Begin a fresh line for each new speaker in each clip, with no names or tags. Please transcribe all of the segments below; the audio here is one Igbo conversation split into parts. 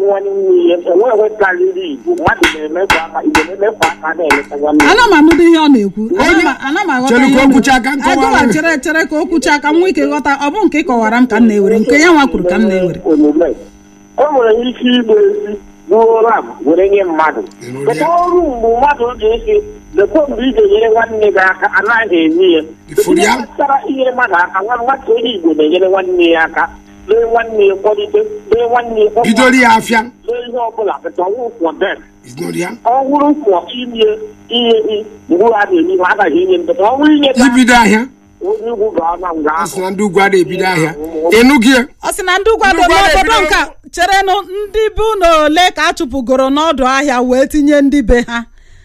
nwanne ya enweghị karịrị igbo mmadụ na-emefu aka igbo na-emefu aka na-eleta nwanne ya
ana m anụdị ihe ọ na-ekwu Ana m- ana m aghọta
Chere
ihe
ka
ọ
o kwuchaa
na-ekwu.
ka m kọwara
Agụwa
gị.
chere chere ka o kwuchaa ka m nwee ike ghọta ọ bụ nke ị kọwara m ka m na-ewere nke ya nwa kwuru ka m na-ewere
omume o nwere ike igba ezi ruo ram were nye mmadụ
Ịnụ
Kedu
ya?
ọrụ mgbe mmadụ ga-esi lekwa mgbe ị ga-enyere nwanne gị aka anaghị enye ya
Ifuru ya?
Ihe gbasara inyere mmadụ aka nwa nwata onye igbo na-enyere nwanne ya aka lee nwanne ya kwalite lee nwanne ya kwalite,
bidoro ya afịa
lee ihe ọbụla pụta ọnwụ for them
Ignore ya
ọ bụrụ kwọ inye ihe mgbe a na-enye ha agaghị inye ndụ ọ bụrụ inye ka
ibido ahịa
onye ugwu ga-ana nga
a
ahụ
sị na ndị ugwu adịghị ebido ahịa ịnụ gị
ọ sị na ndị ugwu adị
Ndị ugwu adị
n'obodo
ebido-
nka cherenụ ndị bụ na ole ka a chụpụgoro n'ọdụ ahịa wee tinye ndị be ha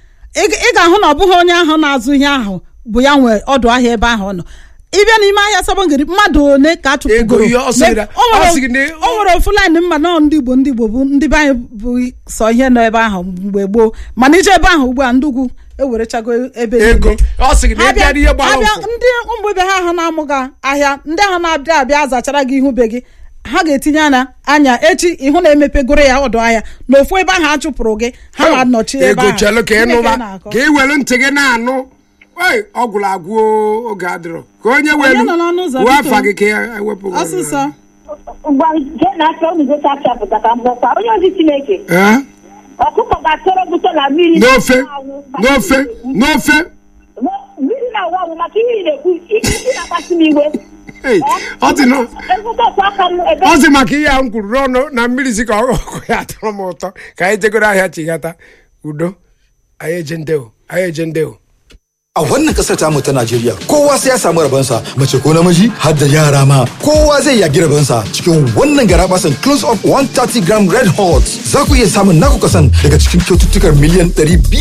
ị ị ga-ahụ na ọ bụghị onye ahụ na-azụ ihe ahụ bụ ya nwe ọdụ ahịa ebe ahụ ọ nọ ịbịa n'ime ahịa sabongiri mmadụ ole ka a chụpụgoro
Ego ihe ọ sịrị na-
O nwere-
ọ sịrị na-
o nwere ofu laịnị mma na ndị igbo ndị igbo bụ ndị be anyị bụ sọ ihe nọ ebe ahụ mgbe gboo mana ije ebe ahụ ugbu a ndị ugwu ewerechago ebe
ego
niile.
ọ sị gị na
abịa
ịbịa n'ihe gbara
abịa
ụkwụ
ndị ụmụ ibe ha ahụ na-amụga ahịa ndị ahụ na-abịa abịa azachara gị ihu be gị ha ga-etinye anya anya echi ịhụ na emepegoro ya ọdụ ahịa na ofu ebe ahụ a chụpụrụ gị ha ma nọchi ebe
ego
ahụ
chelu ka ị
Gịnị
nụba
na-akọ?
ka ị were ntị gị na-anụ Oi, ọ gwụrụ agwụ o, oge adịrọ ka onye welu
nọ n'ọnụ ụzọ,
wuo
biko?
afa gị ka ya ewepụ gị.
ọsịsọ
ngwa jee na-achọ unu gote achọpụta ka mgbọkwa onye ozi chineke
Eh?
ọkụkọ ga-achọrọ bute na mmiri
n'ofe
na-awụ maka
n'ofe
ihe
n'ofe
mmiri na-awụ awụ maka ihe ị na-ekwu isi na-akpasi m iwe
Ei, ọ dị nọ
ezute otu aka m ebe
ọ sị maka ihe ahụ m kwuru n'ọnụ na mmiri si ka ọkụ ya atọrọ m ụtọ ka anyị jegoro ahịa chighata udo anyị eje ndeo anyị eje ndeo
A wannan kasar tamu ta Najeriya kowa sai ya samu rabansa mace ko namiji har da yara ma kowa zai yagi rabansa cikin wannan garabasan close up 130 gram red hot za ku iya samun naku kasan daga cikin kyaututtukar miliyan 500